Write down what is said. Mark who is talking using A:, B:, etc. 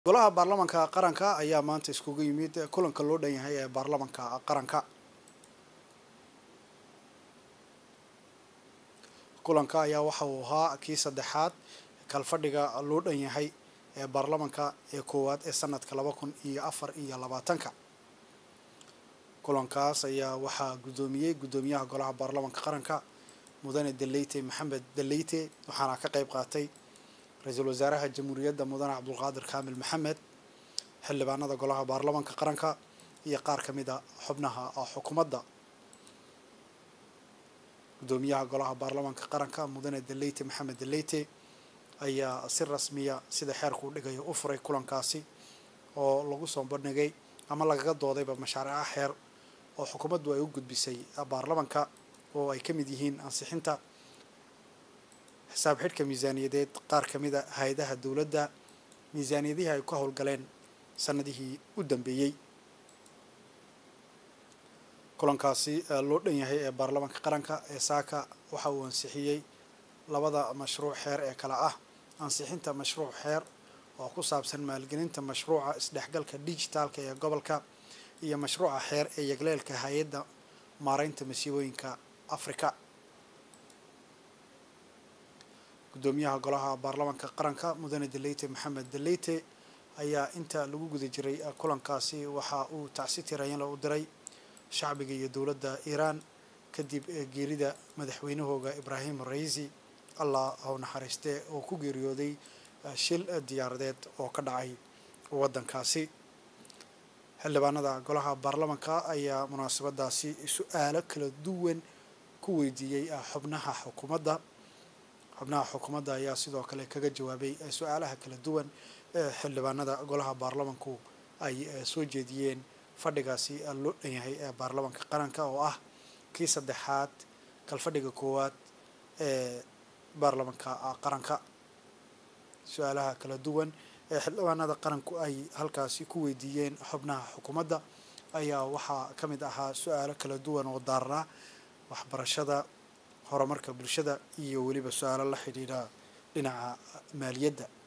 A: golaha baarlamanka qaranka ayaa maanta iskugu yimid kulanka loo dhan yahay ee baarlamanka qaranka kulanka ayaa waxa uu ahaa kii saddexaad kalfadhiga loo dhan yahay ee baarlamanka ee koowaad ee sanadka laba kun iyo afar iyo labaatanka kulankaas ayaa waxaa guddoomiyey guddoomiyaha golaha baarlamanka qaranka mudane deleyte maxamed deleyte waxaana ka qayb qaatay ra-iisul wasaaraha jamhuuriyadda mudane cabdulqaadir kaamil maxamed xildhibaanada golaha baarlamanka qaranka iyo qaar ka mid a xubnaha xukuumadda guddoomiyaha golaha baarlamanka qaranka mudane deleyte maxamed deleyte ayaa si rasmiya sida xeerku u dhigayo u furay kulankaasi oo lagu soo bandhigay ama lagaga doodayba mashaariica xeer oo xukuumaddu ay u gudbisay baarlamanka oo ay ka mid yihiin ansixinta xisaab xidhka miisaaniyadeed qaar ka mid a hay-adaha dowladda miisaaniyadihii ay ka howlgaleen sanadihii u dambeeyey kulankaasi loo dhan yahay ee baarlamanka qaranka ee saaka waxa uu ansixiyey labada mashruuc xeer ee kale ah ansixinta mashruuc xeer oo ku saabsan maalgelinta mashruuca isdhexgalka dijitaalka ee gobolka iyo mashruuca xeer ee yagleelka hay-adda maareynta masiibooyinka afrika guddoomiyaha golaha baarlamanka qaranka mudane deleyte maxamed deleyte ayaa inta lagu guda jiray kulankaasi waxa uu tacsi tirayanla u diray shacbiga iyo dowladda iiraan kadib geerida madaxweynahooga ibraahim raisi allah hau naxariiste oo ku geeriyooday shil diyaaradeed oo ka dhacay waddankaasi xildhibaanada golaha baarlamanka ayaa munaasabadaasi su-aalo kala duwan ku weydiiyey xubnaha xukuumadda xubnaha xukuumadda ayaa sidoo kale kaga jawaabay su-aalaha kala duwan ee xildhibaanada golaha baarlamanku ay soo jeediyeen fadhigaasi loo dhan yahay ee baarlamanka qaranka oo ah kii saddexaad kalfadhiga koowaad ee baarlamanka qaranka su-aalaha kala duwan ee xildhibaanada qaranku ay halkaasi ku weydiiyeen xubnaha xukuumadda ayaa waxaa ka mid ahaa su-aalo kala duwan oo daarnaa waxbarashada horumarka bulshada iyo weliba su-aalo la xidhiidha dhinaca maaliyadda